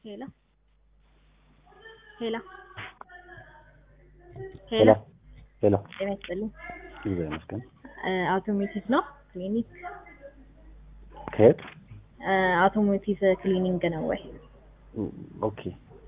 ሄሎ ሄሎ ሄሎ ሄሎ ጤና ይስጥልኝ። እግዚአብሔር ይመስገን። አውቶሜቲቭ ነው ክሊኒክ? ከየት? አውቶሞቲቭ ክሊኒንግ ነው ወይ? ኦኬ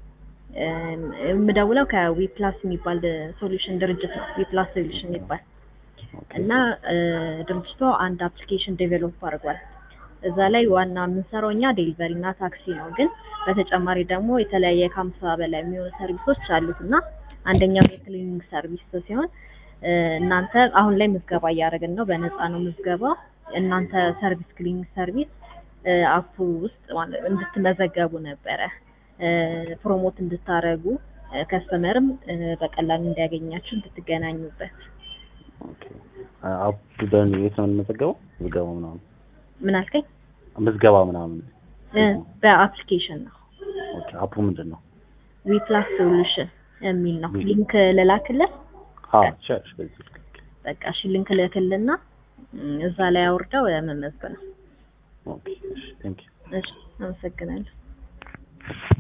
የምደውለው ከዊፕላስ የሚባል ሶሉሽን ድርጅት ነው። ዊፕላስ ሶሉሽን የሚባል ኦኬ እና ድርጅቱ አንድ አፕሊኬሽን ዴቨሎፕ አድርጓል። እዛ ላይ ዋና የምንሰራው እኛ ዴሊቨሪ እና ታክሲ ነው። ግን በተጨማሪ ደግሞ የተለያየ ከሀምሳ በላይ የሚሆኑ ሰርቪሶች አሉት እና አንደኛው የክሊኒንግ ሰርቪስ ሲሆን እናንተ አሁን ላይ ምዝገባ እያደረግን ነው። በነፃ ነው ምዝገባ። እናንተ ሰርቪስ ክሊኒንግ ሰርቪስ አፑ ውስጥ ማለት እንድትመዘገቡ ነበረ ፕሮሞት እንድታረጉ ከስተመርም በቀላሉ እንዲያገኛችሁ እንድትገናኙበት። ኦኬ አፕ በን የት ነው የምንመዘገበው? ምዝገባ ምናምን ምን አልከኝ? ምዝገባ ምናምን እ በአፕሊኬሽን ነው ኦኬ አፑ ምንድን ነው? ዊፕላስ ሶሉሽን የሚል ነው። ሊንክ ልላክልህ። አዎ ቸርች በዚህ ልክ በቃ እሺ፣ ሊንክ ልክልና እዛ ላይ አውርደው መመዝገብ ነው። ኦኬ እሺ ቴንክ ዩ እሺ፣ አመሰግናለሁ።